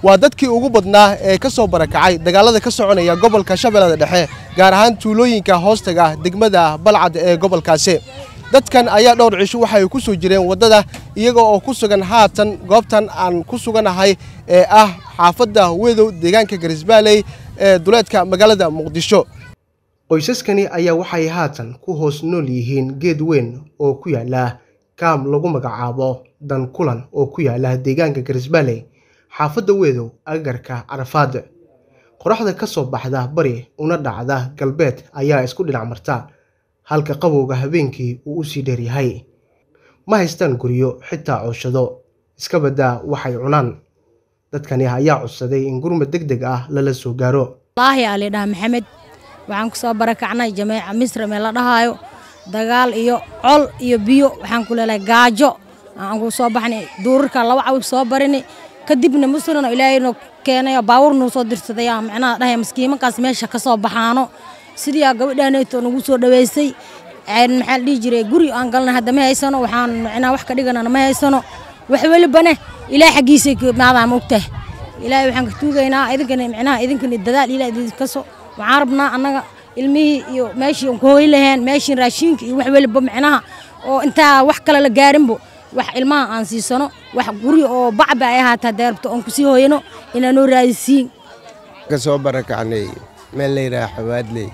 waa dadkii ugu badnaa ee ka soo barakacay dagaalada ka soconaya gobolka shabeellada dhexe gaar ahaan tuulooyinka hoostaga ah degmada balcad ee gobolkaasi dadkan ayaa dhowr cisho waxay ku soo jireen waddada iyaga oo ku sugan haatan goobtan aan ku suganahay ee ah xaafadda wedow deegaanka garisbaaley ee duleedka magaalada muqdisho qoysaskani ayaa waxay haatan ku hoos nool yihiin geed weyn oo ku yaala kaam lagu magacaabo dan kulan oo ku yaala deegaanka garisbaaley xaafadda weedow agarka carafaad qoraxda ka soo baxda bari una dhacda galbeed ayaa isku dhinac marta halka qabowga habeenkii uu u sii dheeryahay ma haystaan guryo xitaa cooshado iska baddaa waxay cunaan dadkani ayaa codsaday in gurmad deg deg ah lala soo gaaro wallaahi aa lidhaha maxamed waxaan ku soo barakacnay jameeca misra mee la dhahaayo dagaal iyo col iyo biyo waxaan ku leelahay gaajo aan ku soo baxnay duurarka laba cawi soo barini kadibna musrina ilaahayno keenayo baawurnuu soo dirsaday aa macnaha dhahay maskiimankaas meesha ka soo baxaano sidii aa gabadhaanayto nagu soo dhaweysay maxaa la dhihi jiray guri aan galnay hadda ma haysano waxaan macnaha wax ka dhiganana ma haysano wax welibane ilaah xaggiisay maadaan mogtahay ilaahay waxaan ka tuugaynaa idinkana macnaha idinkana dadaal ilaah idinkaso waxaan rabnaa annaga ilmihii iyo meeshii aan ku hooy laheen meeshii raashiinka iyo wax weliba macnaha oo intaa wax kale la gaarinbo wax ilmaha aan siisano wax guri oo bacba ay ahaataa deerbto oon kusii hooyano inaanoo raadisiin ka soo barakacnay meel la yidhaha xawaadley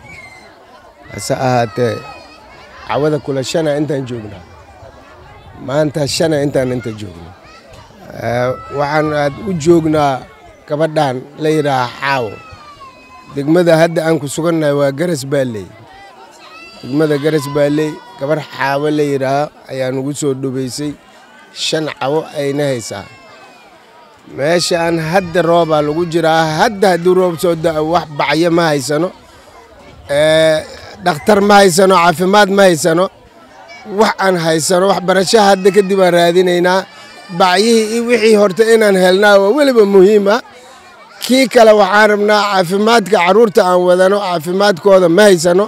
hase ahaatee cawada kula shana intaan joognaa maanta shana intaan inta joogno waxaan aad u joognaa gabadhan la yidhaaha xaawo degmada hadda aan ku sugannahay waa garas baalley degmada garas baalley gabarh xaawo la yidhaaha ayaa nugu soo dhobaysay shan cawo ayna haysaa meeshaan hadda roobaa lagu jiraa hadda haddii roob soo da'o wax bacyo ma haysano dhakhtar ma haysano caafimaad ma haysano wax aan haysano wax barasho hadda kadib aan raadinaynaa bacyihii iyo wixii horta inaan helnaa waa weliba muhiima kii kale waxaan rabnaa caafimaadka carruurta aan wadano caafimaadkooda ma haysano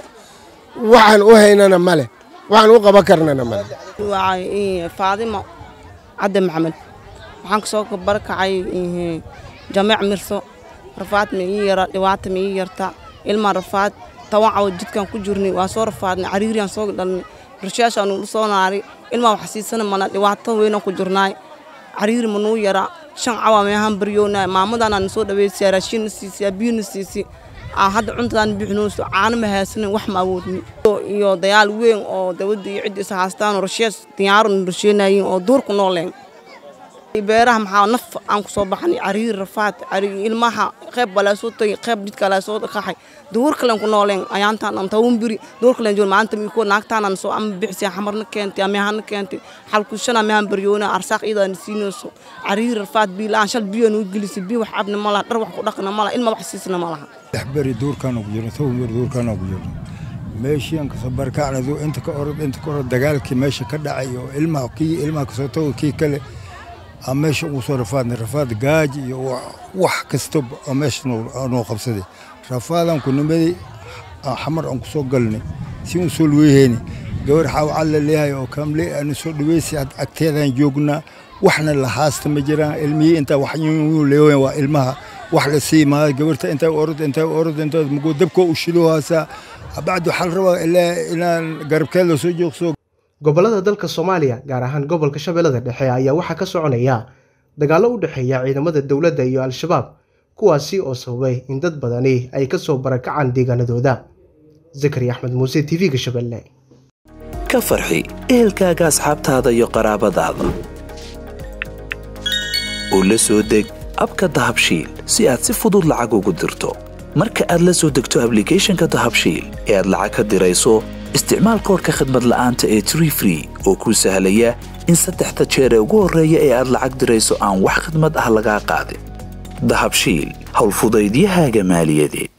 waxaan u haynana ma leh waxaan u qaban karnana ma leh faadimo cadde maxamed waxaan ka soo barakacay jameec mirso rafaad ma ii yara dhibaata ma ii yarta ilmaa rafaad toban cawo jidkaan ku jirnay waa soo rafaadnay cariiriyaan soo dhalnay rashaashaan ulu soo naari ilmaa wax siisana mana dhibaato weynaan ku jirnaay cariiri ma nuu yara shan cawa meehaan baryoonaa maamadaanaan soo dhaweysay raashiinna siisay biyuna siisay aan hadda cuntadaan bixinooso caano ma haysanin wax ma awoodni iyo dayaal weyn oo dawladda iyo cidda isa haastaan oo rashees diyaarun rasheenayiin oo duurku nooleen beeraha maxaa naf aan ku soo baxnay cariir rafaad ilmaha qayb balaa soo tagay qayb jidka laa soo qaxay duur kalen ku nooleen ayaantaan am tawun biri duur kalen joon maanta mi ko naagtaan soo am bixsi xamarna keentay ama han keentay hal ku shana mehan baryoona arsaaq idan siinayso cariir rafaad biilaan shal biyo nu gilisi bi wax abna mala dhar wax ku dhaqna mala ilma wax siisna malaha bari duurkaan ugu jirno tawun bari duurkaan ugu jirno meeshii aan kasoo barkacnay inta ka orod inta ka orod dagaalkii meesha ka dhacay oo ilmaha kii ilmaha kasoo tago kii kale aan meesha ugu soo rafaadnay rafaad gaaji iyo wax kasta oo meesha noo qabsaday rafaadaan ku nimaday xamar aan ku soo galnay si un soo luweyhayni gabar xaawacad la leeyahay oo kaamle aan soo dhaweysay agteedaan joognaa waxna la haasta ma jiraan ilmihii intaa wax leeyahay waa ilmaha wax la sii maayo gabarta intaa orod intaa orod intaa mugoo dabkoo u shiloohaasaa bacdi waxaa la rabaa ilaa inaan garabkeed la soo joogso gobollada dalka soomaaliya gaar ahaan gobolka shabeellada dhexe ayaa waxaa ka soconaya dagaallo u dhexeeya ciidamada dowladda iyo al-shabaab kuwaasi oo sababay in dad badani ay ka soo barakacaan deegaanadooda zakari axmed muuse t v-ga shabeelle ka farxi ehelkaaga asxaabtaada iyo qaraabadaada oo la soo deg abka dahabshiil si aad si fudud lacag ugu dirto marka aad la soo degto ablicathonka dahabshiil ee aad lacag ka dirayso isticmaal koorka khadmad la'aanta ee tree free oo kuu sahlaya in saddexda jeer ee ugu horreeya ee aad lacag dirayso aan wax khadmad ah lagaa qaadin dahabshiil howlfudaydiyahaaga maaliyadeed